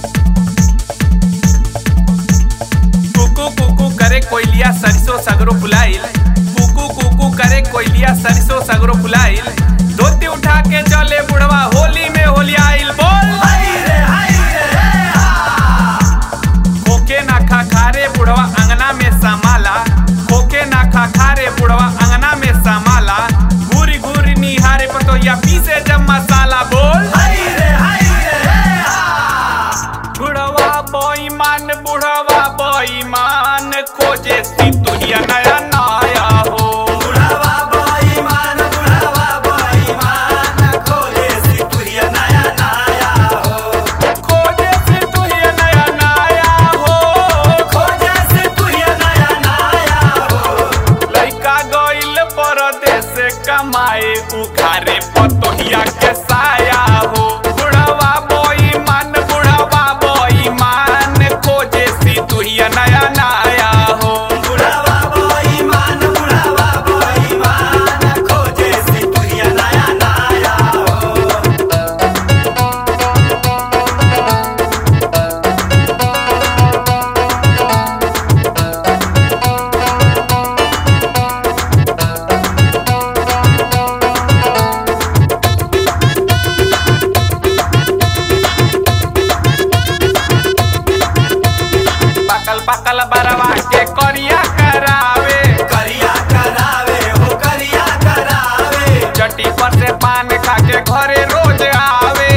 कुकू कुकू करे कोयलिया सरसों सगरो फुलाइल कुकू कुकू करे कोयलिया सरसों सगरो फुलाइल धोती उठा के चले बुढ़वा होली में होली आइल बोल खोके ना खा खारे बुढ़वा अंगना में समाला खोके ना खा खारे बुढ़वा अंगना में समाला घूरी घूरी निहारे पतोया पीसे जब मसाला बोल बुढ़वा बेईमान बुढ़वा बेईमान खोजे सितुहिया नया नया हो खोजे सितुहिया नया नया हो लइका गइल परदेस कमाए उखारे पतोहिया के साया हो बुढ़वा बेईमान बुढ़वा बेईमान खोजे सितुहिया नया नया हो पकल पकल बरवा के करिया करावे चट्टी पर से पान खा के घरे रोज आवे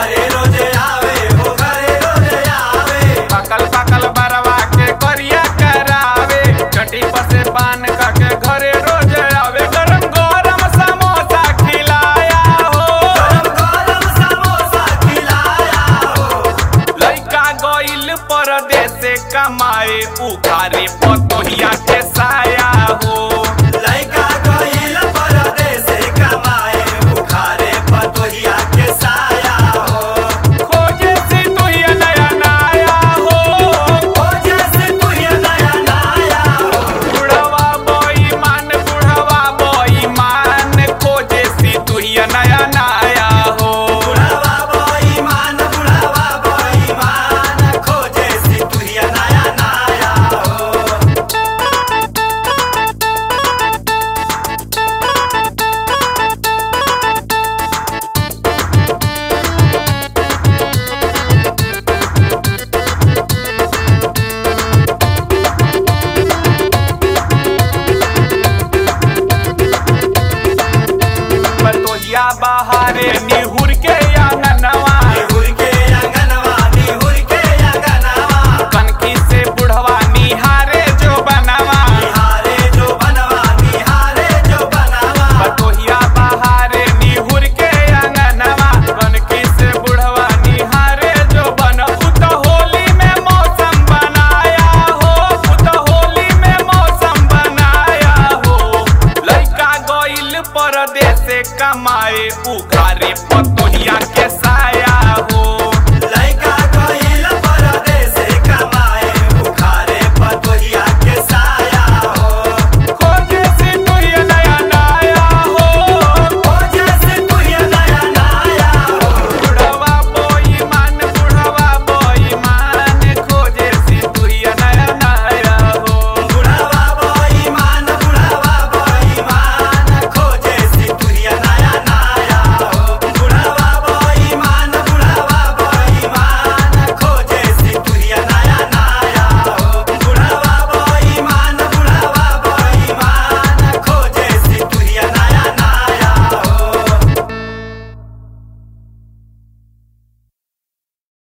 पकल पकल बरवा के करिया करावे चट्टी पर से पान खा के घरे रोज आवे गरम गरम समोसा खिलाया हो लइका गइल परदेस कमाए उखारे पतोहिया के साया हो